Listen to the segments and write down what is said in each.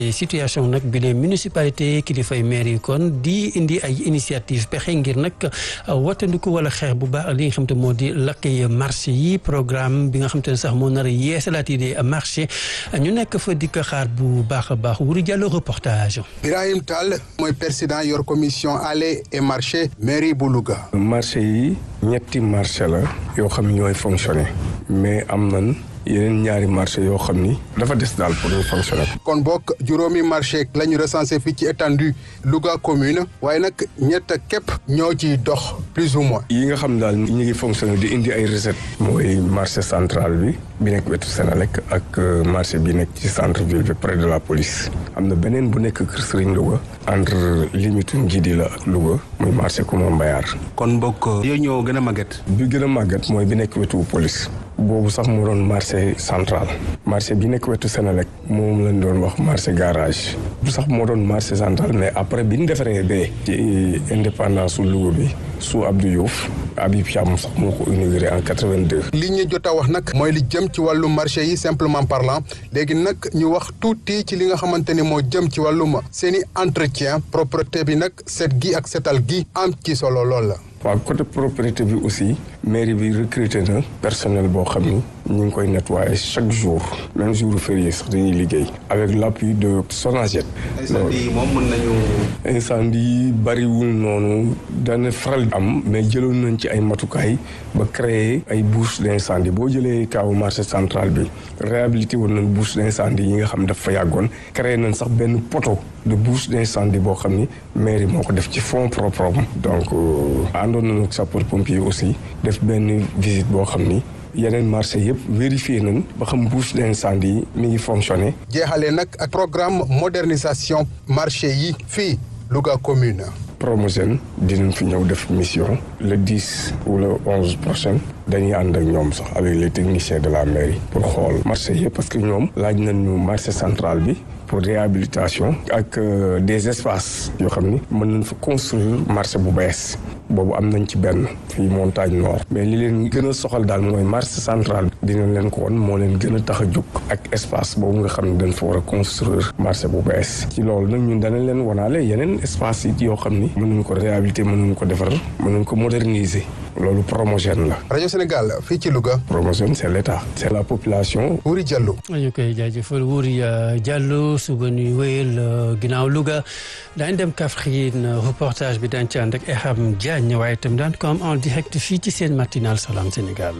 situation nag bi les municipalité kilifay maire yi kon di indi ay initiative pexe ngir nag wattandiku wala xeex bu baax li nga xam te moo di lakkay marché yi programme bi nga xam te ne sax moo nar a yeesalaat yi des marché ñu nekk fa di ko xaar bu baax a baax Wuri Diallo reportage. Birahim Tall mooy président yor commission allées et marché mairie bu Louga. marché yi ñetti marché la yoo xam ne ñooy fonctionner mais am nañ yeneen ñaari marché yoo xam ni dafa des daal pour ñu fonctionner. kon bokk juróomi marché la ñu recensé fii ci étendue Louga commune waaye nag ñett képp ñoo ciy dox plus ou moins. yi nga xam daal ñu ngi fonctionner di indi ay recettes. mooy marché central bi bi nekk wetu Sénélec ak marché bi nekk ci centre ville bi près de la police. am na beneen bu nekk Kër Serigne Louga entre limite Ngidi la ak Louga muy marché Kouma Mbayar. kon bokk yooyu ñoo gën a màgget. bi gën a màgget mooy bi nekk wetu police. boobu sax moo doon marché central marché bi nekk wetu Sénélec moom lañ doon wax marché garage bu sax moo doon marché central mais après bi ñu defaree bee ci indépendance su Louga bi su Abdou Diouf Habib Thiam sax moo ko inauguré en 82. li ñu jot a wax nag mooy li jëm ci wàllu marché yi simplement parlant léegi nag ñu wax tuuti ci li nga xamante ni moo jëm ci wàllum seen i entretien propreté bi nag set gi ak setal gi am ci solo lool la. waaw côté propriété bi aussi mairie bi recruté na personnel boo xam ni ñu ngi koy nettoyer chaque jour même jour férié sax dañuy liggéey avec l' appui de Sonaged. incendie moom mën nañu. incendie bariwul noonu dana faral am mais jëloon nañ ci ay matukaay ba créer ay bouches d' incendie boo jëlee kaawu marché central bi réhabilité woon nañ bouche d' incendie yi nga xam daf fa yàggoon créé nañ sax benn poteau de bouche d' incendie boo xam ni mairie moo ko def ci fonds propre donc. àndoon nañu ak sapeur pompier aussi def benn visite boo xam ni yeneen marché yëpp vérifié nañ ba xam bouche d'incendie yi mi ngi fonctionné. jeexalee nag ak programme modernisation marché yi fii Louga commune. Promogène dinañ fi ñëw def mission le 10 ou le 11 prochain dañuy ànd ak ñoom sax avec les techniciens de la mairie pour xool marché yëpp parce que ñoom laaj nañ ñu marché central bi pour réhabilitation ak des espaces yoo xam ni mën nañ fa construire marché bu bees boobu am nañ ci benn fii montagne nord mais li leen gën a soxal daal mooy marché central dinañ leen ko won moo leen gën a tax a jóg ak espace boobu nga xam ne dañ fa war a construire marché bu bees ci loolu nag ñun danañ leen wanaale yeneen espace yi yoo xam ni mën nañ ko réhabiliter mën nañ ko defar mën nañ ko moderniser loolu Promogène la. rajo Sénégal fii ci Louga. Promogène c' est l' état c' est la population. Wuri Diallo. ñu koy jaajëfal Wuri Diallo suba ñuy wéyal ginnaaw Louga daañu dem Kaffrine reportage bi daañu ci ànd ak Eham Diagne waaye itam daan ko am en direct fii ci seen matinal Salam Sénégal.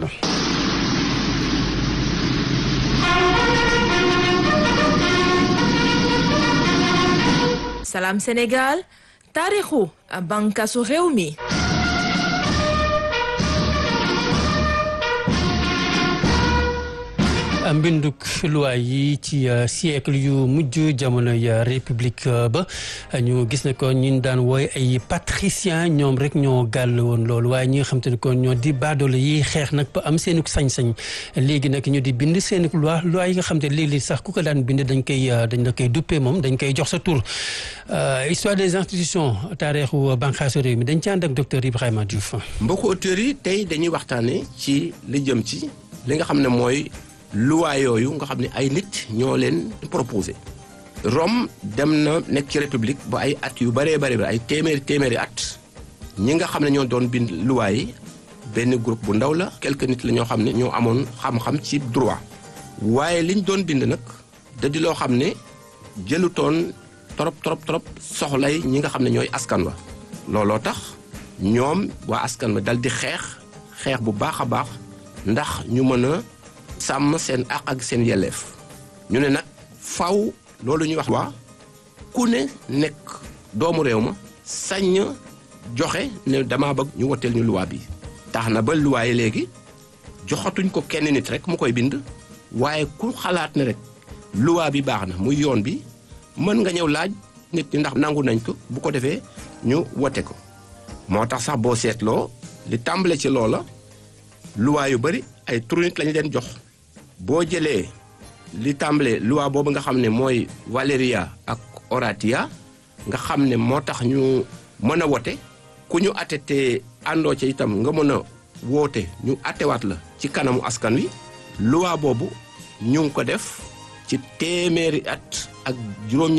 Salam Sénégal taarixu bànqaasu réew mi. mbinduk loi yi ci siècle yu mujj jamonoy république ba ñu gis ne ko ñun daan wooy ay patricien ñoom rek ñoo gàll woon loolu waaye ñi nga xam te ne kon ñoo di baadoolo yi xeex nag ba am seenuk sañ-sañ léegi nag ñu di bind seenuk loi loi yi nga xam te léegi sax ku ko daan bind dañ koy dañ la koy duppee moom dañ koy jox sa tur histoire des institutions taarixu banqaasu réew mi dañ ci ànd ak docteur Ibrahima Diouf. mbokku auteurs yi tey dañuy waxtaane ci li jëm ci li nga xam ne mooy loi yooyu nga xam ne ay nit ñoo leen proposé Rome dem na nekk ci république ba ay at yu bëree bëri ay téeméeri téeméeri at ñi nga xam ne ñoo doon bind loi yi benn groupe bu ndaw la quelques nit la ñoo xam ne ñoo amoon xam-xam ci droit waaye liñ doon bind nag da di loo xam ne jëlutoon trop trop trop soxlay ñi nga xam ne ñooy askan wa looloo tax ñoom waa askan wa dal di xeex xeex bu baax a baax ndax ñu mën a sàmm seen àq ak seen yelleef ñu ne nag faw loolu ñuy wax waa ku ne nekk doomu réew ma sañ joxe ne dama bëgg ñu woteel ñu luwaa bi tax na ba luwaa yi léegi joxatuñ ko kenn nit rek mu koy bind waaye ku xalaat ne rek luwaa bi baax na muy yoon bi mën nga ñëw laaj nit ñi ndax nangu nañ ko bu ko defee ñu wote ko moo tax sax boo seetloo li tàmbale ci loola luwaa yu bari ay turu nit lañu leen jox boo jëlee li tàmbale loi boobu nga xam ne mooy Valeria ak Oratia nga xam ne moo tax ñu mën a wote ku ñu atte te àndoo ca itam nga mën a woote ñu attewaat la ci kanamu askan wi loi boobu ñu ngi ko def ci téeméeri at ak juróom